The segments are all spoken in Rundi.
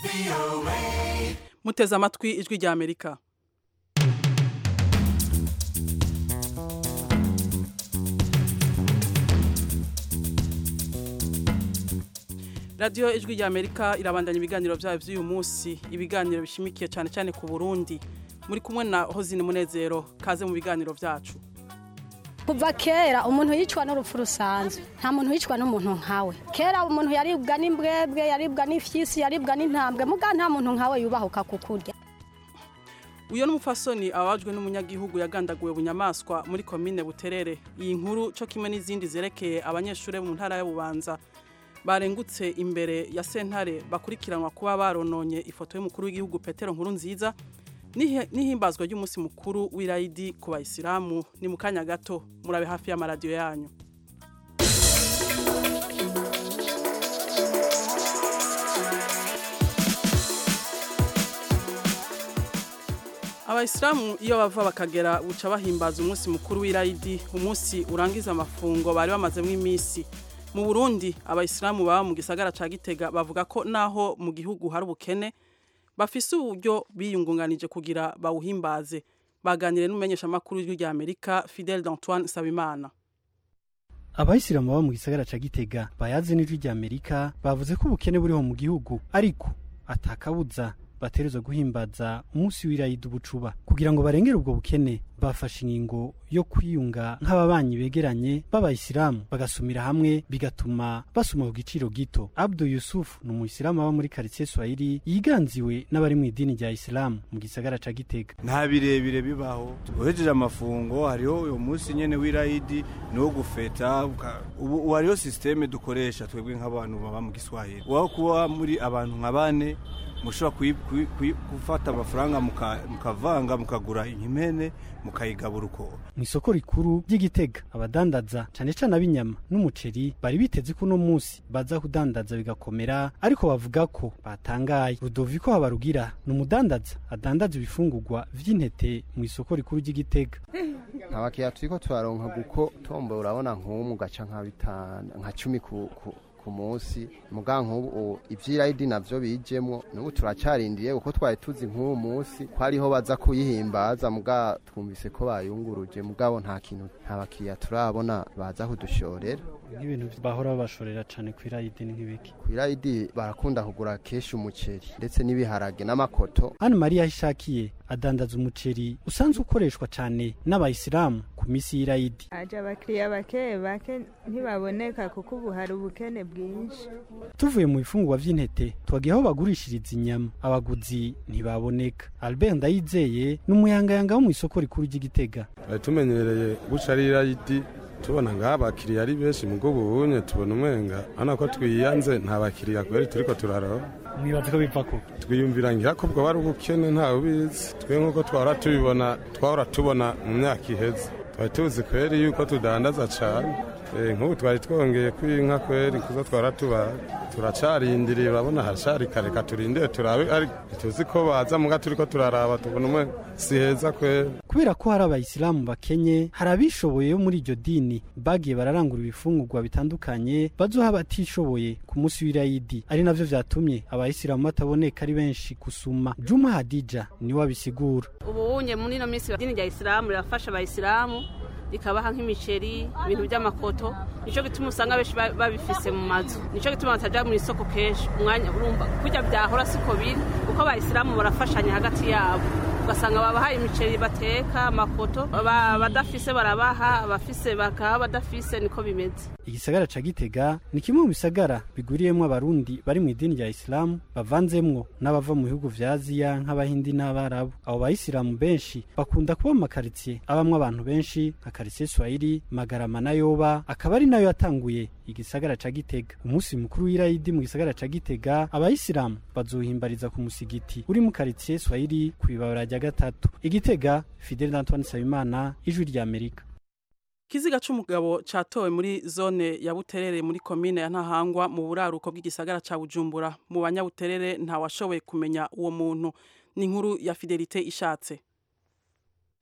muteze amatwi ijwi rya amerika radiyo ijwi rya amerika irabandanya ibiganiro byayo by'uyu munsi ibiganiro bishimikiye cyane cyane ku burundi muri kumwe na hozine munezero kaze mu biganiro byacu kuva kera umuntu yicwa n'urupfu rusanzwe nta muntu wicwa n'umuntu nkawe kera umuntu yaribwa n'imbwebwe yaribwa n'ifyisi yaribwa n'intambwe muga nta muntu nkawe yubahuka kukurya uyu ni umupfasoni ababajwe n'umunyagihugu yagandaguwe bunyamaswa muri komine buterere iyi nkuru cyo kimwe n'izindi zerekeye abanyeshuri mu ntara y'ububanza barengutse imbere ya sentare bakurikiranwa kuba barononye ifoto y'umukuru w'igihugu petero nkuru nziza n'ihimbazwa ry'umunsi mukuru w'irayidi ku bayisilamu ni mu kanya gato murabe hafi y'amaradiyo yanyu abayisilamu iyo bava bakagera buca bahimbaza umunsi mukuru w'irayidi umunsi urangiza amafungo bari bamazemo iminsi mu burundi abayisilamu baba mu gisagara ca gitega bavuga ko naho mu gihugu hari ubukene bafise uburyo biyungunganije kugira bawuhimbaze baganire n'umumenyeshamakuru w'ijwi rya amerika fidel d'antoine sabimana abayisilamu baba mu gisagara ca gitega bayaze n'ijwi rya amerika bavuze ko ubukene buriho mu gihugu ariko atakabuza baterezwa guhimbaza umunsi w'irayidi ubucuba kugira ngo barengere ubwo bukene bafashe ingingo yo kwiyunga nk'ababanyi begeranye b'abayisilamu bagasumira hamwe bigatuma basuma ku giciro gito abdu yusufu ni umuyisilamu aba muri karitsiye swahili yiganziwe n'abari mu idini rya isilamu mu gisagara ca gitega nta birebire bibaho uhejeje amafungo hariho uyu munsi nyene w'irayidi ni wo gufeta ubu hariho sisiteme dukoresha twebwe nk'abantu baba mu giswahili waho kuba muri abantu nka bane mushobora gufata amafaranga mukavanga mukagura impene mukayigabura uko mu isoko rikuru ry'igitega abadandaza cane cane ab'inyama n'umuceri bari biteze ko uno munsi baza kudandaza bigakomera ariko bavuga ko batangaye rudoviko habarugira ni umudandaza adandaza ibifungurwa vy'intete mu isoko rikuru ry'igitega abakiriya turiko turaronka guko tombo urabona nk'umwe ugaca nka bitanu nka cumi ku ku munsi muga nk'ubu ivy'irayidi navyo bijemwo n'ubu turacarindiriye kuko twari tuzi nk'uwo munsi ko ariho baza kuyihimbaza muga twumvise ko bayunguruje mugabo nta kintu nta bakiriya turabona baza kudushorera nk'ibintu bahora babashorera cane kw'irayidi ni nk'ibiki kw'irayidi barakunda kugura kenshi umuceri ndetse n'ibiharage n'amakoto Anne Maria Hishakiye adandaza umuceri usanzwe ukoreshwa cane n'abayisilamu ku misi y'irayidi aje abakiriya bake bake ntibaboneka kuko ubu hari ubukene bwinshi tuvuye mu bifungurwa vy'intete twagiye aho bagurishiriza inyama abaguzi ntibaboneka Albert Ndayizeye ni umuyangayanga wo mu isoko rikuru ry'igitega tumenyereye guca ari irayidi tubona ngaho abakiriya ari benshi mu bw'ubunye tubona umwenga hano ko twiyanze nta bakiriya kubera turiko turaroba mwibaza ko biva ko twiyumvira ngira ko bwo bari ubukene ntawe ubizi twe nk'uko twahora tubibona twahora tubona mu myaka iheze twari tuzi kweri yuko tudandaza cane nk'ubu twari twongeye kw'inka kweri kuzo twara tuba turacarindiriye urabona haracari kare turindire turabe ariko tuzi ko baza muga turiko turaraba tubona umwe si heza kweri kubera ko hari abayisilamu bakenye hari abishoboye yo muri iryo dini bagiye bararangura ibifungurwa bitandukanye bazoha abatishoboye ku munsi w'irayidi ari navyo vyatumye abayisilamu bataboneka ari benshi gusuma juma hadija niwe abisigura ubunye muri ino minsi idini rya isilamu rirafasha abayisilamu rikabaha nk'imiceri ibintu by'amakoto nicyo gituma usanga benshi babifise mu mazu nicyo gituma bataja mu isoko kenshi umwanya urumva kurya byahora siko biri kuko abayisilamu barafashanya hagati yabo ugasanga babahaye imiceri bateka amakoto badafise barabaha abafise bakaha badafise niko bimeze igisagara ca gitega ni kimwe mu bisagara biguriyemwo abarundi bari mu idini rya isilamu bavanzemwo n'abava mu bihugu vya aziya nk'abahindi n'abarabu abo bayisilamu benshi bakunda kuba mu makaritsiye abamwo abantu benshi nka karitsiye swahili magarama na yoba akaba ari nayo yatanguye igisagara ca gitega umunsi mukuru w'irayidi mu gisagara ca gitega abayisilamu bazohimbariza ku musigiti uri mu karitsiye swahili kw'ibabara rya gatatu igitega fidel d'antoine nsabimana ijwi rya amerika Kiziga c'umugabo catowe muri zone ya Buterere muri komine ya Ntahangwa mu buraruko bw'igisagara ca Bujumbura mu banyabuterere nta washoboye kumenya uwo muntu ni inkuru ya Fidelite ishatse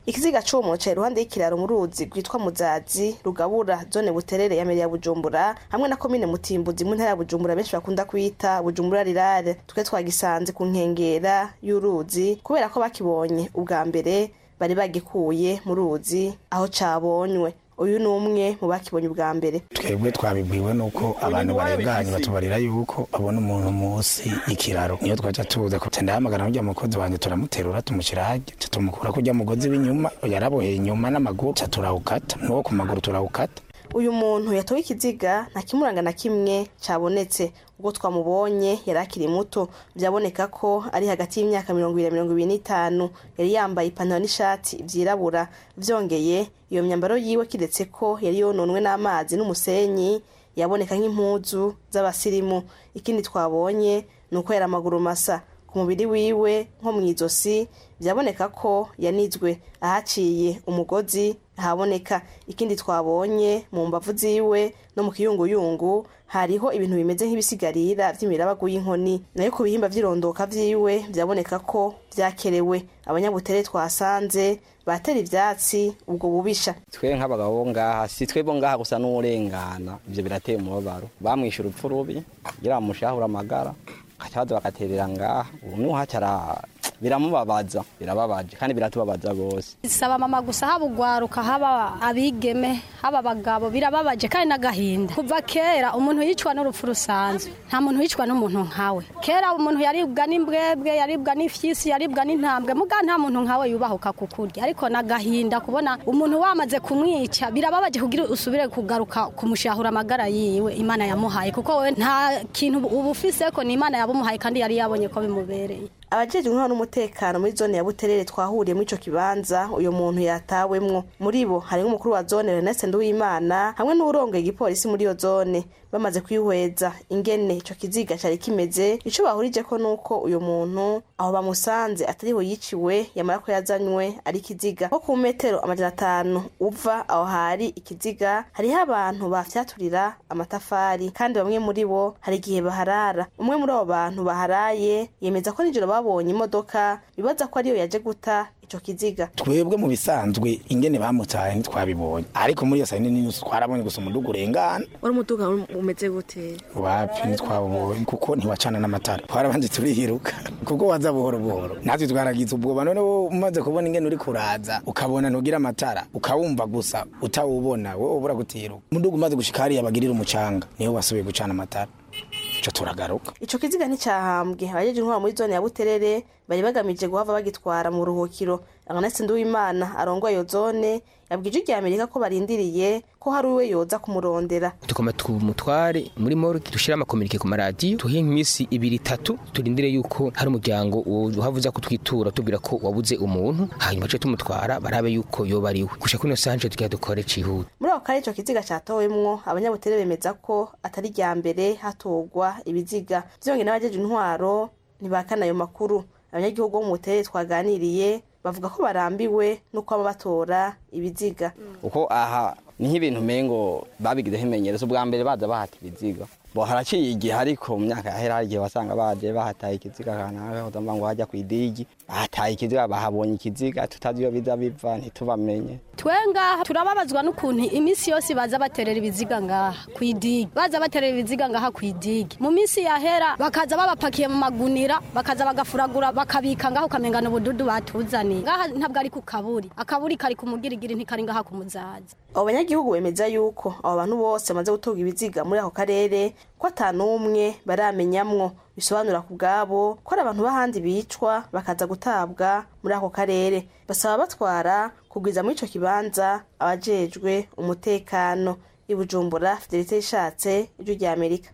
ikiziga c'uwo muntu cari iruhande y'ikiraro mu ruzi rwitwa muzazi rugabura zone buterere ya meri ya bujumbura hamwe na komine mutimbuzi mu ntara ya bujumbura benshi bakunda kwita bujumbura rirare twe twagisanze ku nkengera y'uruzi kubera ko bakibonye ubwa mbere bari bagikuye mu ruzi aho cabonywe uyu ni umwe mu bakibonye ubwa mbere twebwe twabibwiwe nuko abantu barenganye batubarira yuko babona umuntu munsi y'ikiraro niyo twaca tuza ko ndahamagara n'urya mukozi wanjye turamuterura tumushyira hajya tumukura kurya mugozi w'inyuma yaraboheye inyuma n'amaguru ca turawukata n'uwo ku maguru turawukata uyu muntu yatowe ikiziga nta kimuranga na kimwe cabonetse ubwo twamubonye yari akiri muto byaboneka ko ari hagati y'imyaka mirongo ibiri na mirongo ibiri n'itanu yari yambaye ipantaro n'ishati vyirabura vyongeye iyo myambaro yiwe kiretse ko yari yononwe n'amazi n'umusenyi yaboneka nk'impuzu z'abasirimu ikindi twabonye ni uko yari amaguru masa ku mubiri wiwe nko mu izosi byaboneka ko yanizwe ahaciye umugozi haboneka ikindi twabonye mu mbavu ziwe no mu kiyunguyungu hariho ibintu bimeze nk'ibisigarira vy'imirabagu y'inkoni nayo ku bihimba vy'irondoka vyiwe vyaboneka ko vyakerewe abanyabutere twasanze batera ivyatsi ubwo bubisha twe nk'abagabo ngaha si twebwe ngaha gusa n'urengana ivyo birateye umubabaro bamwishe urupfu rubi kugira bamushahura amagara akacabaza bagaterera ngaha ubu nuhacara biramubabaza birababaje kandi biratubabaza gose saba mama gusa haba ugwaruka haba abigeme haba abagabo birababaje kandi n'agahinda kuva kera umuntu yicwa n'urupfu rusanzwe nta muntu yicwa n'umuntu nkawe kera umuntu yaribwa n'imbwebwe yaribwa n'ifyisi yaribwa n'intambwe muga nta muntu nkawe yubahuka kukurya ariko n'agahinda kubona umuntu wamaze kumwica birababaje kugira usubire kugaruka kumushahura amagara yiwe imana yamuhaye kuko we nta kintu uba ufise ko ni imana yabumuhaye kandi yari yabonye ko bimubereye abajejwe intwaro n'umutekano muri zone ya buterere twahuriye muri ico kibanza uyu muntu yatawemwo muri bo harimwo umukuru wa zone Ernest Nduwimana hamwe n'uwurongoye igipolisi muri iyo zone bamaze kwihweza ingene ico kiziga cari kimeze ico bahurijeko nuko uyu muntu aho bamusanze atariho yiciwe yamara ko yazanywe ari ikiziga nko ku metero amajana atanu uva aho hari ikiziga hariho abantu bafyaturira amatafari kandi bamwe muri bo hari igihe baharara umwe muri abo bantu baharaye yemeza ko nijoro babonye imodoka bibaza ko ariyo yaje guta ico kiziga twebwe mu bisanzwe ingene bamutaye ntitwabibonye ariko muri iyo saa nini twarabonye gusa umuduga urengana wari umuduga umeze gute wapi ntitwabonye kuko ntiwacana n'amatara twarabanje turihiruka kuko waza buhoro buhoro natwe twaragize ubwoba none umaze kubona ingene uri kuraza ukabona ntugira amatara ukawumva gusa utawubona wowe ubura gutiruka umuduga umaze gushika hariya bagirira umucanga niho wasubiye gucana amatara ico turagaruka ico kiziga nticahambwe abajeje intwaro muri zone ya buterere bari bagamije guhava bagitwara mu ruhukiro Agnes Nduwimana arongoye iyo zone yabwije irya Amerika ko barindiriye ko hari uwe yoza kumurondera tukoma tumutware muri morgue dushira amakomunike ku maradiyo tuhe iminsi ibiri itatu turindire yuko hari umuryango uhavuza kutwitura tubwira ko wabuze umuntu hanyuma ce tumutwara barabe yuko yoba ariwe gusha kuno sanje tugiye dukore cihuta muri ako kare ico kiziga catowemwo abanyabutere bemeza ko atari rya mbere hatorwa ibiziga vyongeye n'abajeje intwaro ntibakana ayo makuru abanyagihugu bo mu butere twaganiriye bavuga ko barambiwe nuko baba batora ibiziga uko aha ni nk'ibintu mengo babigizeho imenyerezo ubwa mbere baza bahata ibiziga bo haraciye igihe ariko mu myaka yahera hari igihe wasanga baje bahataye ikiziga kanaka udamva ngo hajya ku idigi bahataye ikiziga bahabonye ikiziga tutazi iyo biza biva ntitubamenye twe ngaha turababazwa n'ukuntu iminsi yose baza baterera ibiziga ngaha ku idigi baza baterera ibiziga ngaha ku idigi mu minsi yahera bakaza babapakiye mu magunira bakaza bagafuragura bakabika ngaho ukamengana ubududu batuzaniye ngaha ntabwo ari ku kaburi akaburi kari ku mugirigiri ntikari ngaha ku muzaza abo banyagihugu bemeza yuko abo bantu bose bamaze gutunga ibiziga muri ako karere ko ata n'umwe baramenyamwo bisobanura ku bwabo ko ari abantu b'ahandi bicwa bakaza gutabwa muri ako karere basaba batwara kugwiza muri ico kibanza abajejwe umutekano i bujumbura fidelite ishatse ijwi rya amerika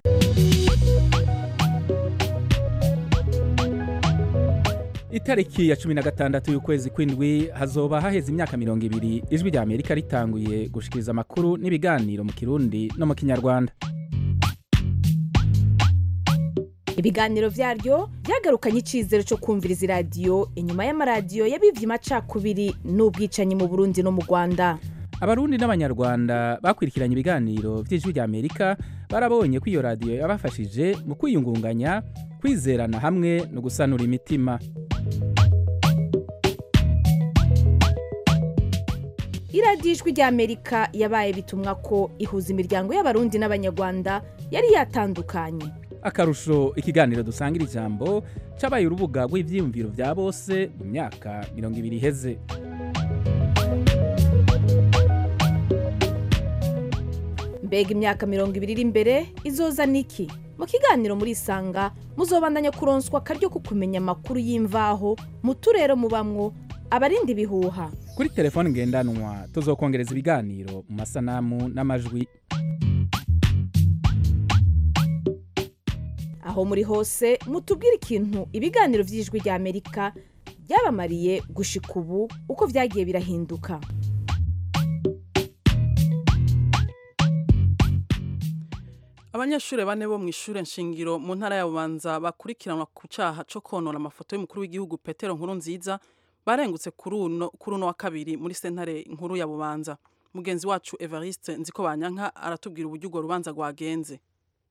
itariki ya cumi na gatandatu y'ukwezi kw'indwi hazoba haheze imyaka mirongo ibiri ijwi rya amerika ritanguye gushikiriza amakuru n'ibiganiro mu kirundi no mu kinyarwanda ibiganiro byaryo byagarukanye icyizere cyo kumviriza iradiyo inyuma y'amaradiyo yabivye amacakubiri n'ubwicanyi mu burundi no mu rwanda abarundi n'abanyarwanda bakurikiranye ibiganiro by'ijwi rya amerika barabonye ko iyo radiyo yabafashije mu kwiyungunganya kwizerana hamwe no gusanura imitima iradiyo ijwi ry'amerika yabaye bitumwa ko ihuza imiryango y'abarundi n'abanyarwanda yari yatandukanye akarusho ikiganiro dusangira ijambo cabaye urubuga rw'ivyiyumviro vya bose mu myaka mirongo ibiri iheze mbega imyaka mirongo ibiri iri imbere izoza niki mu kiganiro muri isanga muzobandanya kuronswa akaryo ko kumenya amakuru y'imvaho mu turere mubamwo abarinda ibihuha kuri telefone ngendanwa tuzokongereza ibiganiro mu masanamu n'amajwi aho muri hose mutubwire ikintu ibiganiro by'ijwi rya amerika byabamariye gushika ubu uko byagiye birahinduka abanyeshuri bane bo mu ishure nshingiro mu ntara ya bubanza bakurikiranwa ku caha co konona amafoto y'umukuru w'igihugu petero nkuru nziza barengutse kuri uno kuri uno wa kabiri muri sentare nkuru ya bubanza mugenzi wacu evariste nziko banyanka aratubwira uburyo urwo rubanza rwagenze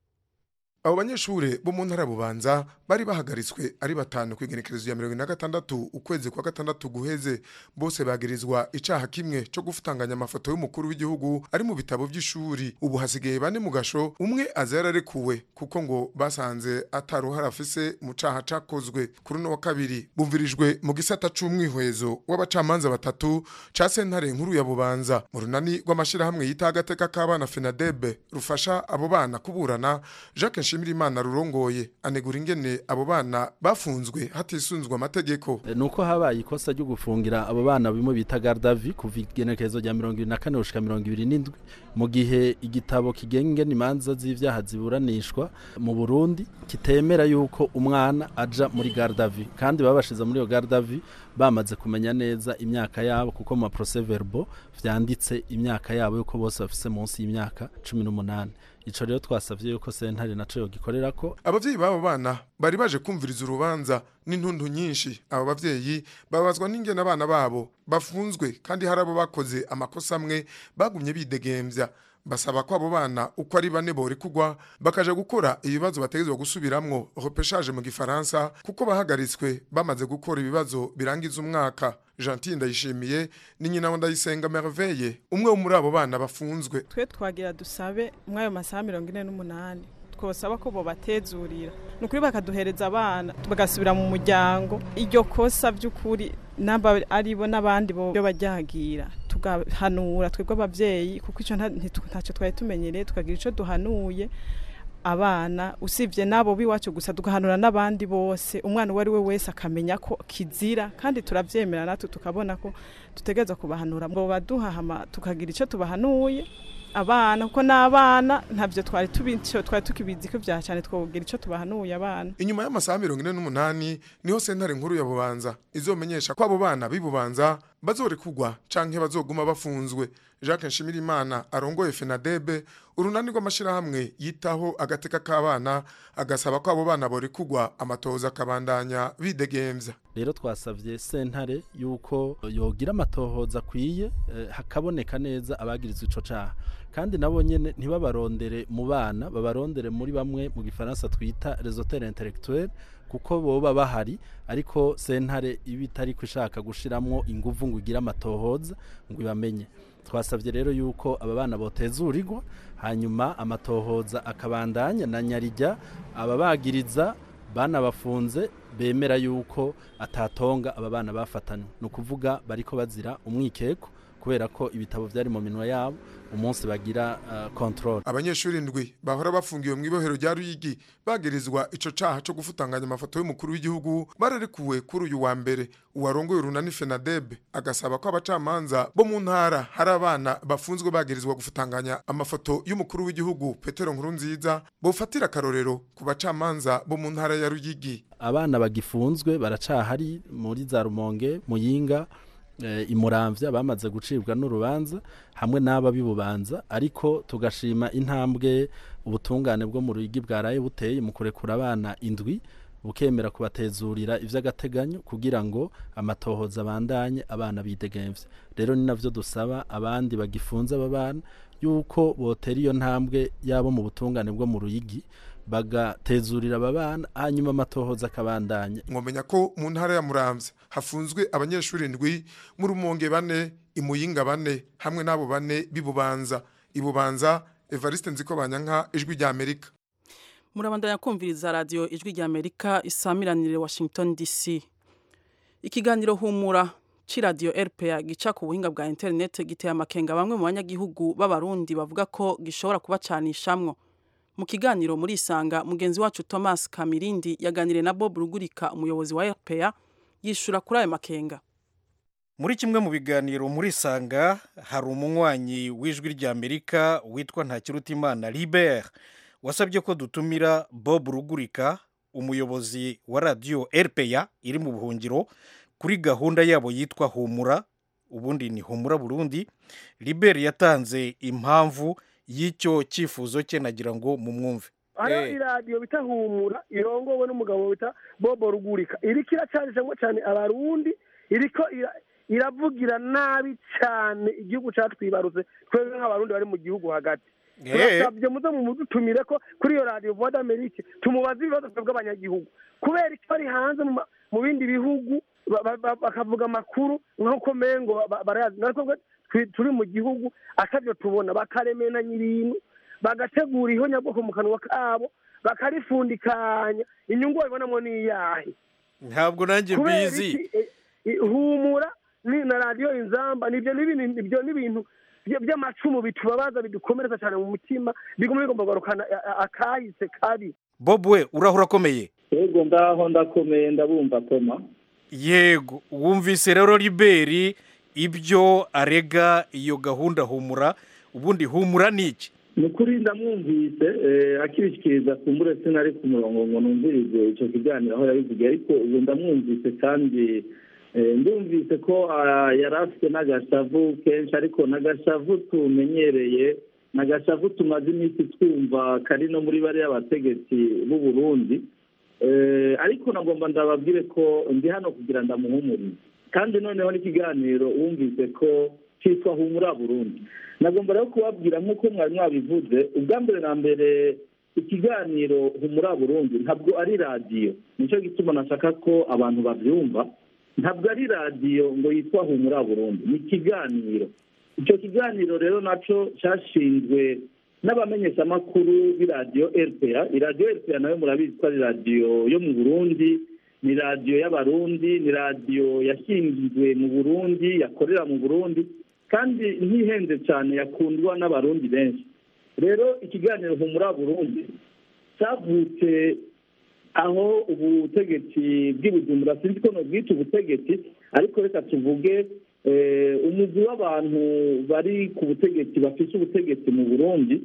abo banyeshure bo mu ntara bubanza bari bahagaritswe ari batanu ku igenekerezo ya mirongo ine na gatandatu ukwezi kwa gatandatu guheze bose bagirizwa icaha kimwe co gufutanganya amafoto y'umukuru w'igihugu ari mu bitabo vy'ishuri ubu hasigaye bane mu gasho umwe aza yararekuwe kuko ngo basanze ataruhara afise mu caha cakozwe kuri uno wa kabiri bumvirijwe mu gisata c'umwihwezo w'abacamanza batatu ca sentare nkuru ya bubanza mu runani rw'amashirahamwe yita agateka k'abana fenadebe rufasha abo bana kuburana jacques nshimirimana rurongoye anegura ingene abo bana bafunzwe hatisunzwe amategeko nuko habaye ikosa ryo gufungira abo bana bimwe bita gardavi kuva igenekerezo rya mirongo ibiri na kane gushika mirongo ibiri n'indwi mu gihe igitabo kigenga ingene imanza z'ivyaha ziburanishwa mu burundi kitemera yuko umwana aja muri gardavi kandi babashize muri iyo gardavi bamaze kumenya neza imyaka yabo kuko mu maprocès verbal vyanditse imyaka yabo yuko bose bafise munsi y'imyaka cumi n'umunani ico rero twasavye yuko sentare naco yogikorera ko abavyeyi b'abo bana bari baje kumviriza urubanza n'intundu nyinshi abo bavyeyi babazwa n'ingene abana babo bafunzwe kandi hari abo bakoze amakosa amwe bagumye bidegemvya basaba ko abo bana uko ari bane borekugwa bakaja gukora ibibazo bategezwa gusubiramwo repeshage mu gifaransa kuko bahagaritswe bamaze gukora ibibazo birangiza umwaka Gentile ndayishimiye ni nyina wa ndayisenga merveille umwe wo muri abo bana bafunzwe twe twagira dusabe muri ayo masaha mirongo ine n'umunani twosaba ko bobatezurira ni ukuri bakaduhereza abana bagasubira mu muryango iryo kosa by'ukuri naba aribo n'abandi bo bajyagira tugahanura twebwe ababyeyi kuko icyo ntacyo twari tumenyereye tukagira icyo duhanuye abana usibye n'abo b'iwacu gusa tugahanura n'abandi bose umwana uwo ari we wese akamenya ko kizira kandi turabyemera natwe tukabona ko dutegereza kubahanura ngo baduhahama tukagira icyo tubahanuye abana kuko n'abana ntabyo twari tubico twari tukibizi ko bya cyane twogira icyo tubahanuye abana inyuma y'amasaha mirongo ine n'umunani niho sentare nkuru ya bubanza izomenyesha ko abo bana b'ibubanza bazorekugwa canke bazoguma bafunzwe jacques nshimirimana arongoye fenadebe urunani rw'amashirahamwe yitaho agateka k'abana agasaba ko abo bana borekugwa amatohoza akabandanya bidegemvya rero twasavye sentare yuko yogira amatohoza akwiye eh, hakaboneka neza abagirizwa ico caha kandi nabo nyene ntibabarondere mu bana babarondere muri bamwe mu gifaransa twita réseauteur intellectuel kuko boba bahari ariko sentare iba itari ishaka gushiramwo inguvu ngo igire amatohoza ngo ibamenye twasabye rero yuko aba bana botezurirwa hanyuma amatohoza akabandanya na nyarijya ababagiriza banabafunze bemera yuko atatonga aba bana bafatanywe ni ukuvuga bariko bazira umwikeko kubera ko ibitabo byari mu minwa yabo umunsi bagira uh, control abanyeshuri ndwi bahora bafungiwe mu ibohero rya Ruyigi bagirizwa ico caha co gufutanganya amafoto y'umukuru w'igihugu bararekuwe kuri uyu wa mbere uwarongoye urunani Fenadeb agasaba ko abacamanza bo mu ntara hari abana bafunzwe bagirizwa gufutanganya amafoto y'umukuru w'igihugu Petero Nkurunziza bofatira akarorero ku bacamanza bo mu ntara ya Ruyigi abana bagifunzwe baracahari muri za Rumonge Muyinga imuramvya bamaze gucibwa n'urubanza hamwe n'aba bibubanza ariko tugashima intambwe ubutungane bwo mu ruyigi bwaraye buteye mu kurekura abana indwi bukemera kubatezurira ivy'agateganyo kugira ngo amatohoza abandanye abana bidegemvye rero ni navyo dusaba abandi bagifunze aba bana yuko botera iyo ntambwe yabo mu butungane bwo mu ruyigi bagatezurira aba bana hanyuma amatohoza akabandanya mwomenya ko mu ntara ya muramvya hafunzwe abanyeshuri ndwi mu rumonge bane imuyinga bane hamwe n'abo bane b'ibubanza ibubanza evariste nziko banyanka ijwi rya amerika murabandanya kumviriza radiyo ijwi rya amerika isamiranire washington dc ikiganiro humura c'iradiyo rpa gica ku buhinga bwa interineti giteye amakenga bamwe mu banyagihugu b'abarundi bavuga ko gishobora kubacanishamwo mu kiganiro muri isanga mugenzi wacu thomas kamirindi yaganiriye na bob rugurika umuyobozi wa rpa yishura kuri ayo makenga muri kimwe mu biganiro muri sanga hari umunywanyi w'ijwi ry'amerika witwa ntakirutimana libert wasabye ko dutumira bob rugurika umuyobozi wa radiyo rpa iri mu buhungiro kuri gahunda yabo yitwa humura ubundi ni humura burundi libert yatanze impamvu y'icyo cyifuzo cye nagira ngo mumwumve hariho iradiyo bita humura irongowe n'umugabo bita bobo rugurika iriko iracanishamo cyane abarundi iriko iravugira nabi cyane igihugu cyatwibarutse twebwe nk'abarundi bari mu gihugu hagati turasabye muze mumudutumire ko kuri iyo radiyo vuba d'amerike tumubaze ibibazo twebwe abanyagihugu kubera icyo bari hanze mu bindi bihugu bakavuga amakuru nk'uko mengo barayazi natwe turi mu gihugu atabyo tubona bakaremenanya ibintu bagategura ihonyabwoko mu kanwa kabo bakarifundikanya inyungu babibonamo ni iyahe ntabwo nanjye mbizi humura na radiyo inzamba nibyo n'ibintu by'amacumu bitubabaza bidukomeretsa cyane mu mutima biguma bigomba kugarukana akahise kabi bob we urahura akomeye yego ndaho ndakomeye ndabumva toma yego wumvise rero liberi ibyo arega iyo gahunda humura ubundi humura ni iki ni ukuri ndamwumvise akibishyikiriza kumbure sinari ku murongo ngo numvirize icyo kiganiro aho yabivugiye ariko ubu ndamwumvise kandi ndumvise ko yari afite n'agashavu kenshi ariko n'agashavu tumenyereye n'agashavu tumaze iminsi twumva kari no muri bariya bategetsi b'u Burundi ariko nagomba ndababwire ko ndi hano kugira ndamuhumurize kandi noneho n'ikiganiro wumvise ko cyitwa humura burundi nagomba rero kubabwira nk'uko mwari mwabivuze ubwa mbere na mbere ikiganiro humura burundi ntabwo ari radiyo nicyo gituma nashaka ko abantu babyumva ntabwo ari radiyo ngo yitwa humura burundi ni ikiganiro icyo kiganiro rero nacyo cyashinzwe n'abamenyeshamakuru b'iradiyo rpa iradiyo rpa nayo murabizi ko ari radiyo yo mu burundi ni radiyo y'abarundi ni radiyo yashinzwe mu burundi yakorera mu burundi kandi ntihenze cyane yakundwa n'abarundi benshi rero ikiganiro humura burundi cyavutse aho ubutegetsi bw'ibujumbura sinzi ko nubwita ubutegetsi ariko reka tuvuge umugwi w'abantu bari ku butegetsi bafite ubutegetsi mu burundi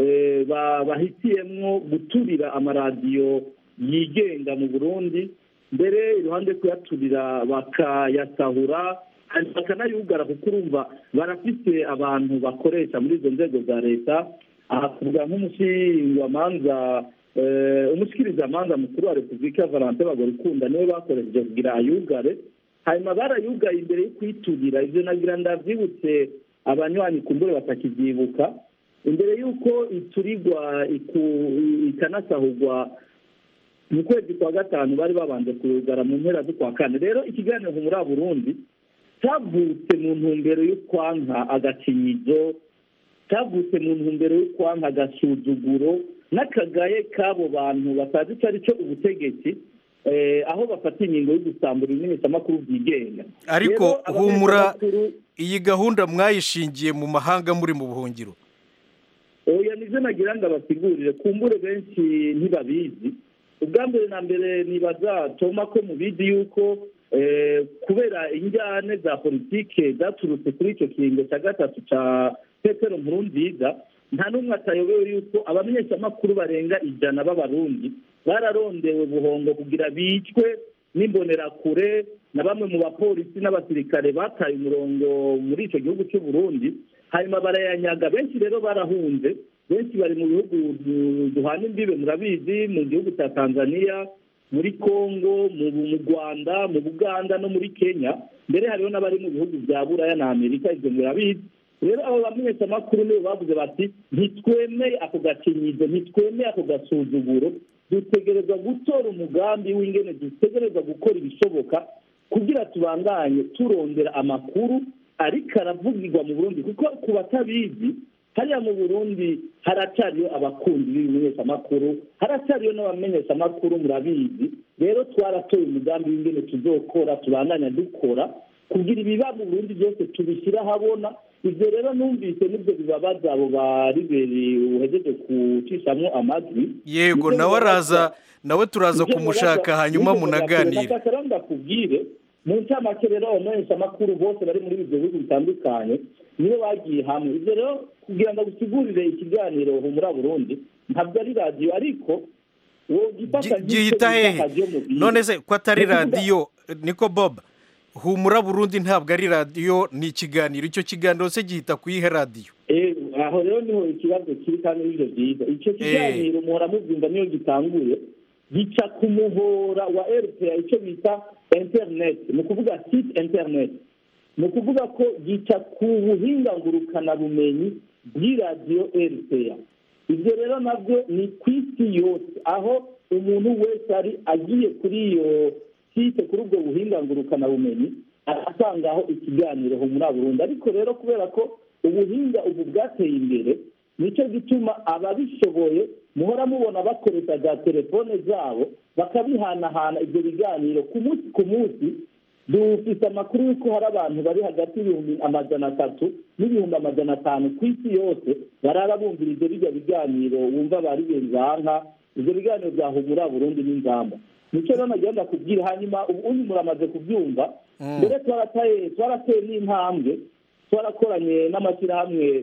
bahitiyemwo guturira amaradiyo yigenga mu burundi mbere iruhande kuyaturira bakayasahura bakanayugara kuko urumva barafite abantu bakoresha muri izo nzego za leta aha tuvuga nk'umushingwamanza umushikirizamanza mukuru wa repubulika valentin bagorikunda niwe bakoresheje kugira ayugare hanyuma barayugaye imbere yo kuyiturira ibyo nagira ndabyibutse abanywanyi kumbure batakibyibuka imbere y'uko iturirwa ikanasahurwa mu kwezi kwa gatanu bari babanje kuyugara mu mpera z'ukwa kane rero ikiganiro muri burundi cyavutse mu ntumbero yo kwanka agakinyizo cyavutse mu ntumbero yo kwanka agasuzuguro n'akagaye k'abo bantu batazi icyo ari cyo ubutegetsi aho bafata ingingo yo gusambura ibimenyetsamakuru byigenga ariko humura iyi gahunda mwayishingiye mu mahanga muri mu buhungiro oya nibyo nagira ngo abasigurire kumbure benshi ntibabizi ubwa mbere na mbere nibaza toma ko mubizi yuko kubera injyane za politike zaturutse kuri icyo kiringo cya gatatu cya petero nkurunziza nta n'umwe atayobewe yuko abamenyeshamakuru barenga ijana b'abarundi bararondewe buhongo kugira bicwe n'imbonerakure na bamwe mu bapolisi n'abasirikare bataye umurongo muri icyo gihugu cy'u Burundi hanyuma barayanyaga benshi rero barahunze benshi bari mu bihugu duhana imbibe murabizi mu gihugu cya tanzania muri congo mu rwanda mu buganda no muri kenya mbere hariho n'abari mu bihugu bya buraya na amerika ibyo murabizi rero abo bamenyeshamakuru nibo bavuze bati ntitwemeye ako gakinyizo ntitwemeye ako gasuzuguro dutegerezwa gutora umugambi w'ingene dutegerezwa gukora ibishoboka kugira tubandanye turondera amakuru ariko aravugirwa mu burundi kuko ku batabizi hariya mu burundi haracyariyo abakunzi b'ibimenyeshamakuru haracyariyo n'abamenyeshamakuru murabizi rero twaratoye umugambi w'ingene tuzokora tubandanya dukora kugira ibiba mu burundi byose tubishyira ahabona ibyo rero numvise nibyo bibabaza abo bariberi uhejeje gucishamwo amajwi yego nawe araza nawe turaza kumushaka hanyuma munaganire rero ndakubwire mu ncamake rero abamenyeshamakuru bose bari muri ibyo bihugu bitandukanye nibo bagiye hamwe ibyo rero kugira ngo gusigurire ikiganiro humura burundi ntabwo ari radiyo ariko gihita hehe none se ko atari radiyo niko bob humura burundi ntabwo ari radiyo ni ikiganiro icyo kiganiro se gihita ku iyihe radiyo aho rero niho ikibazo kiri kandi n'ibyo byiza icyo kiganiro muhora mubyumva niyo gitanguye gica ku muhora wa rpa icyo bita interineti ni ukuvuga site interineti ni ukuvuga ko gica ku buhinga ngurukanabumenyi bw'iradiyo rpa ibyo rero nabyo ni ku isi yose aho umuntu wese ari agiye kuri iyo site kuri ubwo buhinga ngurukanabumenyi arasangaho ikiganiro ho muri burundu ariko rero kubera ko ubuhinga ubu bwateye imbere nicyo gituma ababishoboye muhora mubona bakoresha za telefone zabo bakabihanahana ibyo biganiro ku munsi ku munsi dufite amakuru y'uko hari abantu bari hagati y'ibihumbi amajana atatu n'ibihumbi amajana atanu ku isi yose barara bumvira ibyo bijya biganiro wumva bari banka ibyo biganiro bya humura burundu n'ingamba nicyo rero nagenda kubwira hanyuma ubu uyu muramaze kubyumva mbere twarateye n'intambwe twarakoranye n'amashyirahamwe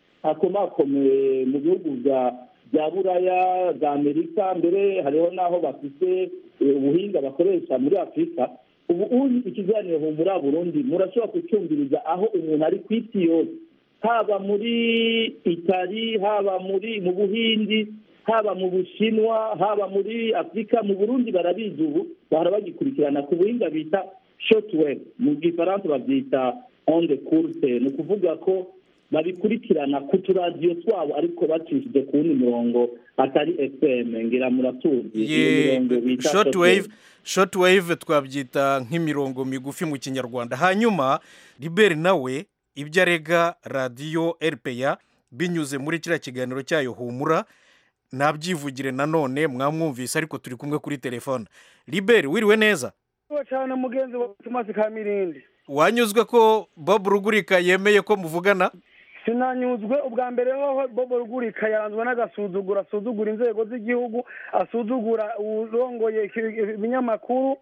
akomakomeye mu bihugu bya buraya bya amerika mbere hariho n'aho bafite ubuhinga bakoresha muri afurika ubu uyu ikiganiro humura burundi murashobora kucyumviriza aho umuntu ari ku isi yose haba muri itali haba muri mu buhindi haba mu bushinwa haba muri afurika mu burundi barabizi ubu bahora bagikurikirana ku buhinga bita shotwave mu gifaransa babyita onde kurse ni ukuvuga ko babikurikirana ku turadiyo twabo ariko bacishije ku wundi murongo atari fm ngira muratuzi shotwave shotwave twabyita nk'imirongo migufi mu kinyarwanda hanyuma liberi nawe ibyo arega radiyo rpa binyuze muri kiriya kiganiro cyayo humura nabyivugire nanone mwamwumvise ariko turi kumwe kuri telefone liberi wiriwe neza cyane mugenzi wa tomasi kamirindi wanyuzwe ko bob rugurika yemeye ko muvugana sinanyuzwe ubwa mbere hoho bobo rugurika yaranzwe n'agasuzuguro asuzugura inzego z'igihugu asuzugura urongoye ibinyamakuru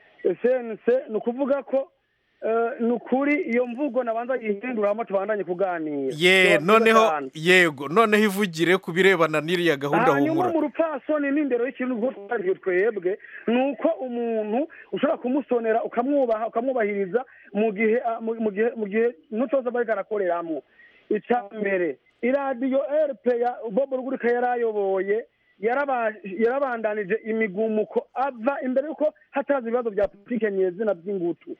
cnc ni ukuvuga ko ni ukuri iyo mvugo nabanza yihinduramo tubandanye kuganira ye noneho yego noneho ivugire ku birebana n'iriya gahunda hanyuma humura mu rupfasoni n'indero y'ikintu ubwo twariye twebwe ni uko umuntu ushobora kumusonera ukamwubaha ukamwubahiriza mu gihe mu gihe mu gihe n'utoza bariko arakoreramo icya mbere iradiyo rp ya bobo rugurika yari ayoboye yarabandanije imigumuko ava imbere y'uko hataza ibibazo bya politike nyezina by'ingutu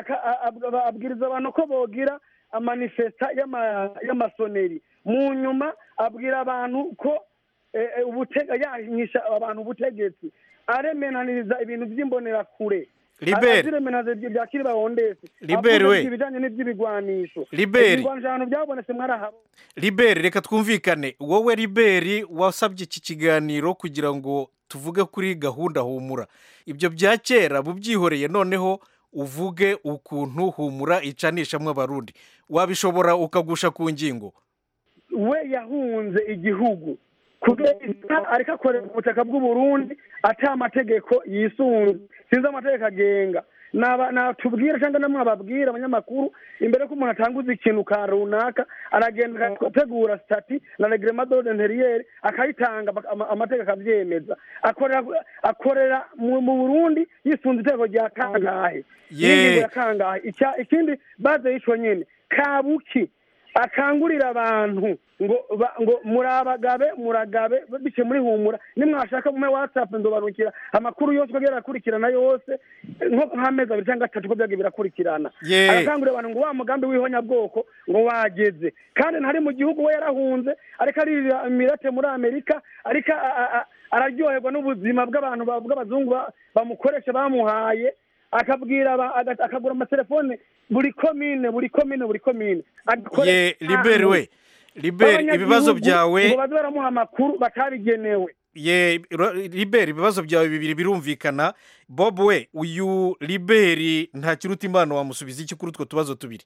abwiriza abantu ko bogira amanifesta y'amasoneri mu nyuma abwira abantu ko yanyisha abantu ubutegetsi aremenaniriza ibintu by'imbonerakure Liberi. aziremenaniza bya kiri bahondese Liberi we. ibijyanye n'iby'ibigwanisho Liberi. ibigwanisho byabonetse mwarahaba liberi reka twumvikane wowe liberi wasabye iki kiganiro kugira ngo tuvuge kuri gahunda humura ibyo bya kera bubyihoreye noneho uvuge ukuntu humura icanishamo abarundi wabishobora ukagusha ku ngingo we yahunze igihugu kubera ariko akorera ubutaka bw'uburundi ata amategeko yisunze sinzi amategeko agenga Naba- natubwira cyangwa namwe ababwira abanyamakuru imbere ko umuntu atanguza ikintu ka runaka aragenda agategura sitati na regrema dode interiyeri akayitanga baka- ama- amategeko akabyemeza akorera akorera mu mu burundi yisunze itegeko rya kangahe Ye. n'ingingo ya kangahe Icya- ikindi baze yicwa nyine kabuki akangurira abantu ngo ba- ngo murabagabe muragabe biciye muri humura nimwashaka mume whatsapp ndobarukira amakuru yose uko agenda arakurikirana yose nko nk'amezi abiri cyangwa atatu uko byagiye birakurikirana Ye. arakangurira abantu ngo wa mugambi w'ihonyabwoko ngo wageze kandi ntari mu gihugu we yarahunze ariko aririra imirate muri amerika ariko a- a- a- araryoherwa n'ubuzima bw'abantu ba- bw'abazungu ba- bamukoresha bamuhaye akabwira aba- aga- akagura amatelefone buri komine buri komine buri komine Agakore- ye liberi we liberi B'abanyagihugu ibibazo byawe ngo baze baramuha amakuru batabigenewe ye ro- liberi ibibazo byawe bibiri birumvikana bob we uyu liberi nta kiruta imana wamusubiza iki kuri utwo tubazo tubiri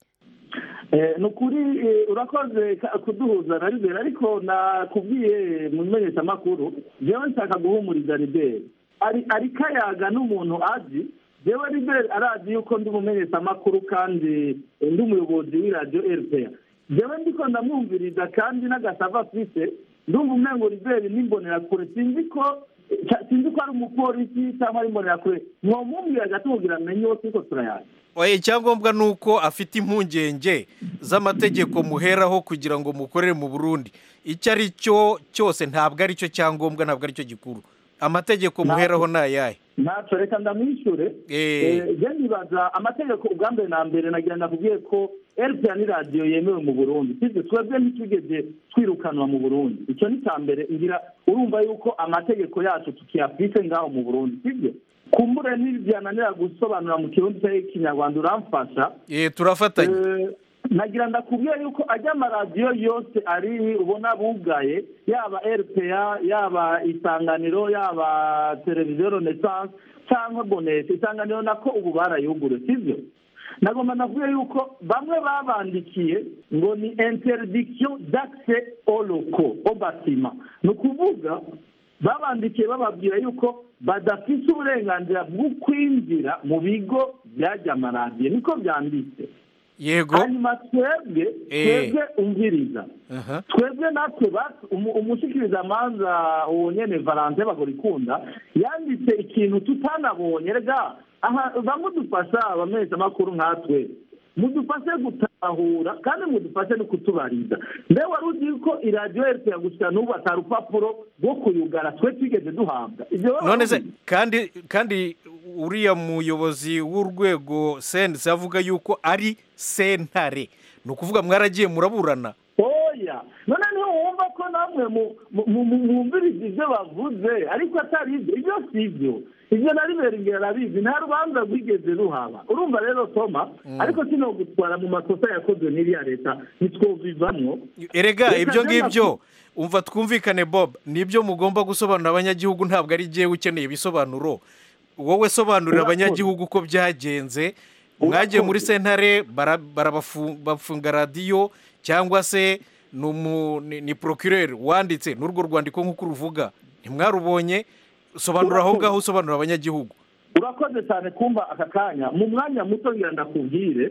Eh, ni ukuri eh, urakoze ka- kuduhuza na riberi ariko nakubwiye mu menyeshamakuru jewe nshaka guhumuriza riberi ari ari kayaga n'umuntu azi jewe riberi arazi yuko ndi umumenyeshamakuru kandi eh, ndi umuyobozi w'iradiyo rpa jewe ndiko ndamwumviriza kandi n'agasava afise ndumva umengo riberi n'imbonerakure sinzi ko ca- sinzi ko ari umupolisi cyangwa ari imbonerakure mwomwumvira gatubwira amenye uwo turiko turayaza Oya, icyangombwa ni uko afite impungenge z'amategeko muheraho kugira ngo mukorere mu burundi icyo ari cyo cyose ntabwo ari cyo cyangombwa ntabwo ari cyo gikuru amategeko muheraho ni ayahe ntacyo reka ndamwishure Eh. je nibaza amategeko ubwa mbere na mbere nagira ndakubwiye ko rpa ni radiyo yemewe mu burundi sibyo twebwe ntitwigeze twirukanwa mu burundi icyo ni cya mbere ngira urumva yuko amategeko yacu tukiyafise ngaho mu burundi sibyo kumbure ntibyananira gusobanura mu kirundi cyangwa ikinyarwanda uramfasha Eh, turafatanya Eh, nagira ndakubwira yuko ajya amaradiyo yose ari ubona bugaye yaba rpa yaba isanganiro yaba televiziyo renaissance cyangwa bonete isanganiro nako ubu barayugure sibyo nagomba navuye yuko bamwe babandikiye ngo ni interdiction d'accès au locaux au bâtiment ni ukuvuga babandikiye bababwira yuko badafite uburenganzira bwo kwinjira mu bigo byajya amaradiyo niko byanditse yego hanyuma twebwe Eh. twebwe umviriza Aha. twebwe natwe batu- umu- umushikirizamanza uwo nyene valante bagorikunda yanditse ikintu tutanabonye rega aha bamudufasha abamenyeshamakuru nkatwe mudufashe gutahura kandi mudufashe no kutubariza mbe wari uzi ko iradiyo rpa gushika n'ubu atari urupapuro rwo kuyugara twe twigeze duhabwa ivyo wari none se ubizi? kandi kandi uriya muyobozi w'urwego sense avuga yuko ari sentare ni ukuvuga mwaragiye muraburana oya none niho wumva ko namwe mu- mu- mu- mu- mwumviriza ibyo bavuze ariko atari ibyo ibyo si ibyo ibyo na ribera imbere arabizi nta rubanza rwigeze ruhaba urumva rero toma ariko kino gutwara mu makosa yakozwe n'iriya leta ntitwovivamwo erega Reka ibyo njye ngibyo umva twumvikane bob nibyo mugomba gusobanurira abanyagihugu ntabwo ari jyewe ukeneye ibisobanuro wowe sobanurira Urakoze. abanyagihugu uko byagenze mwagiye muri sentare bara- barabafu- bafunga radiyo cyangwa se ni umu- ni- ni procureur wanditse n'urwo rwandiko nk'uko uruvuga ntimwarubonye sobanura aho ngaho usobanurira abanyagihugu urakoze cyane kumva aka kanya mu mwanya muto ngira ndakubwire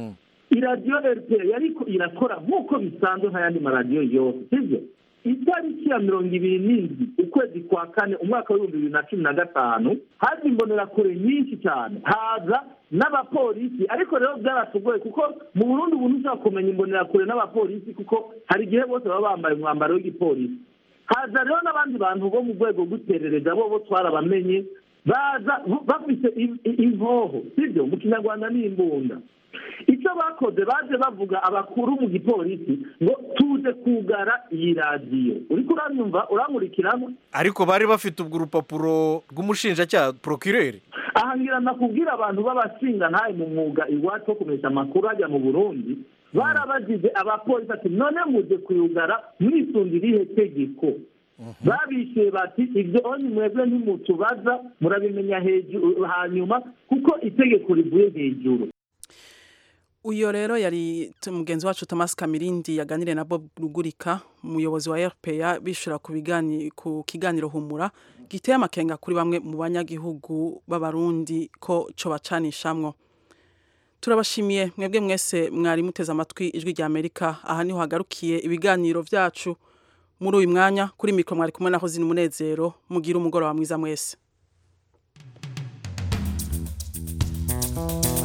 iradiyo rpa yariko irakora nk'uko bisanzwe nk'ayandi maradiyo yose sibyo itariki ya mirongo ibiri n'indwi ukwezi kwa kane umwaka w'ibihumbi bibiri na cumi na gatanu haza imbonerakure nyinshi cyane haza n'abapolisi ariko rero byaratugoye kuko mu burundi ubu ntushobora kumenya imbonerakure n'abapolisi kuko hari igihe bose baba bambaye umwambaro w'igipolisi haza rero n'abandi bantu bo mu rwego rw'iperereza bo bo twarabamenye baza bafite i- i- inkoho sibyo mu kinyarwanda ni imbunda icyo bakoze baje bavuga abakuru mu gipolisi ngo tuje kugara iyi radiyo uriko uranyumva urankurikiramo ariko bari bafite ubwo urupapuro rw'umushinjacyaha procureur aha ngira nakubwira abantu b'abashinga ntaye mu mwuga iwacu wo kumesha amakuru hajya mu burundi barabagize abapolisi ati none muje kuyugara mwisunga irihe tegeko babishyuye bati ibyo onye mwebwe ntimutubaza murabimenya hejuru hanyuma kuko itegeko rivuye hejuru uyo rero yari t- mugenzi wacu Thomas Kamirindi yaganiriye na Bob Rugurika umuyobozi wa RPA bishura ku bigani ku kiganiro humura giteye amakenga kuri bamwe mu banyagihugu b'abarundi ko co bacanishamwo turabashimiye mwebwe mwese mwari muteze amatwi ijwi rya Amerika aha niho hagarukiye ibiganiro vyacu muri uyu mwanya kuri mikro mwari kumwe naho zina umunezero mugira umugoroba mwiza mwese